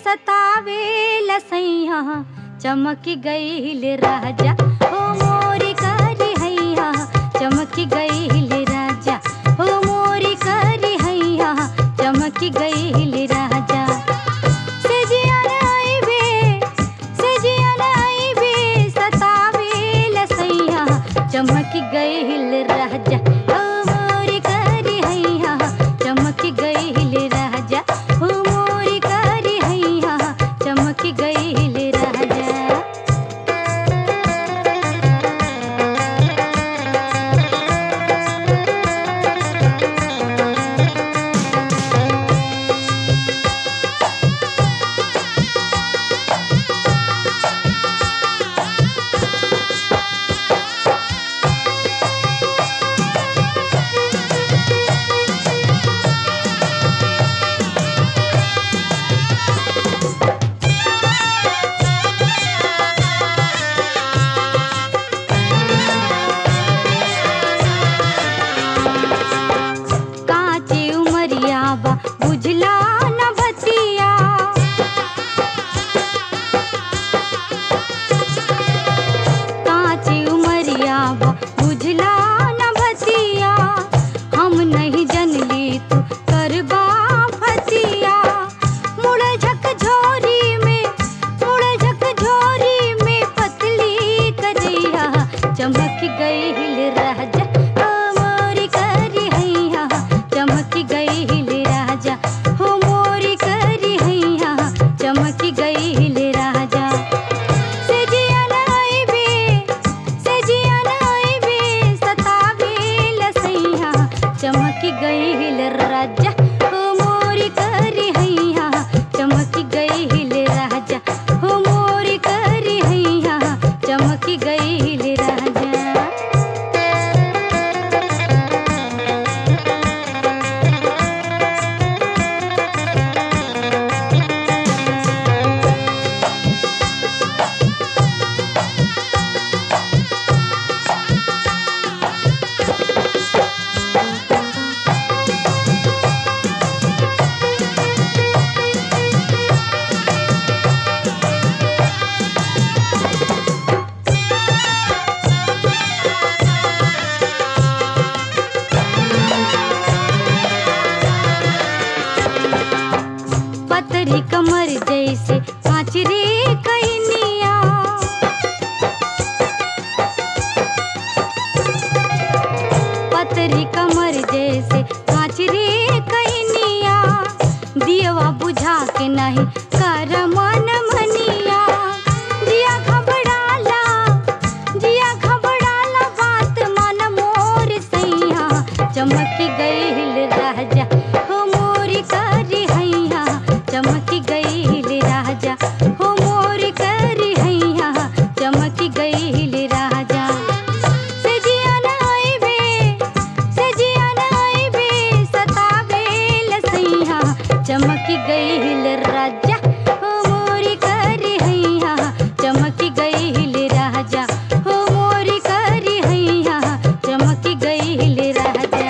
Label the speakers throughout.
Speaker 1: सतावे लसैया चमक गईल राजा हो मोरी करी हैया चमक गईल राजा हो मोरी करी हैया चमक गईल राजा सेजिया नाइबे सेजिया नाइबे सतावे लसैया चमक गईल राजा हो मोरी करी हैया चमक गईल राजा हो मोरी करी हैया चमक गईल राजा काची उमरिया बा बुझला न भतिया काची उमरिया बा बुझला न भतिया हम नहीं जनली तू करबा फतिया मुड़ झक झोरी में मुड़ झक झोरी में पतली कजैया चमक गईल राजा हो मोरी करी हैया चमक गईल राजा हो मोरी करी हैया चमक गईल राजा सेजिया नाइबे सेजिया नाइबे सतावे लसैया चमक गईल राजा हो मोरी करी हैया चमक गईल राजा हो मोरी करी हैया चमक गईल राजा पतरी कमर जैसे कांच रे कैनिया पतरी कमर जैसे कांच रे कैनिया दियवा बुझा के नहीं कर मन मनिया जिया घबराला जिया घबराला बात मन मोर सैया चमक गईल राजा हो मोरी करी हैया चमक गईल राजा हो मोरी करी हैया चमक गईल राजा सेजिया नाइबे सेजिया नाइबे सतावे लसैया चमक गईल राजा हो मोरी करी हैया चमक गईल राजा हो मोरी करी हैया चमक गईल राजा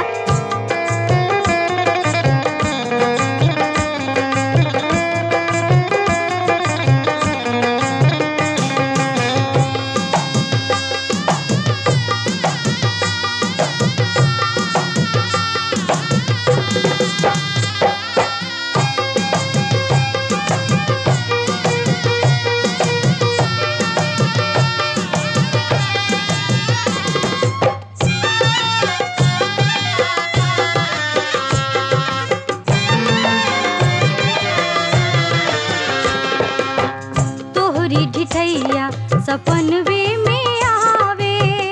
Speaker 1: तोहरी ढिठैया सपनवे में आवे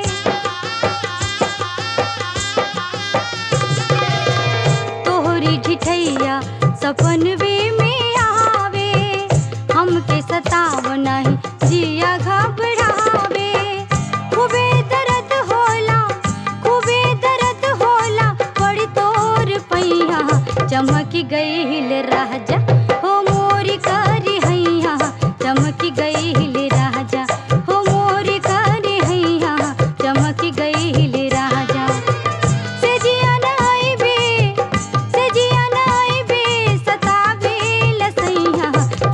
Speaker 1: तोहरी ढिठैया सपनवे में आवे हमके सताव नहीं जिया घबरावे खूबे दर्द होला खूबे दर्द होला बड़ी तोर पैया चमक गईल राजा हो मोरी करी हैया चमक गईल राजा हो मोरी करी हैया चमक गईल राजा सेजिया नाइबे सेजिया नाइबे सतावे लसैया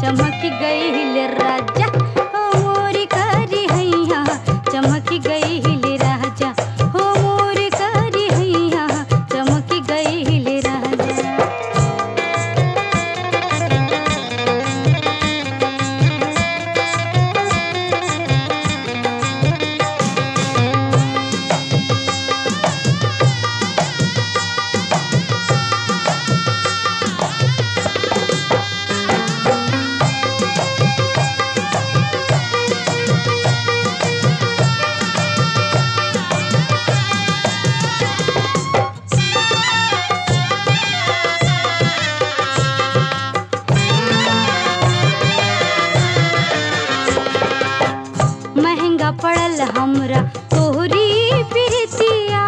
Speaker 1: पड़ल हमरा तोहरी प्रीतिया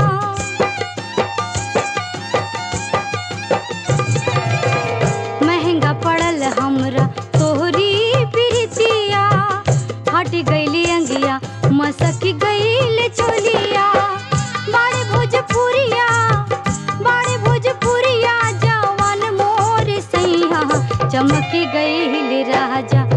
Speaker 1: महंगा पड़ल हमरा तोहरी प्रीतिया हट गईली अंगिया मसक गईल चोलिया बाड़े भोजपुरिया बाड़े भोजपुरिया जवान मोर सैया चमक गईल राजा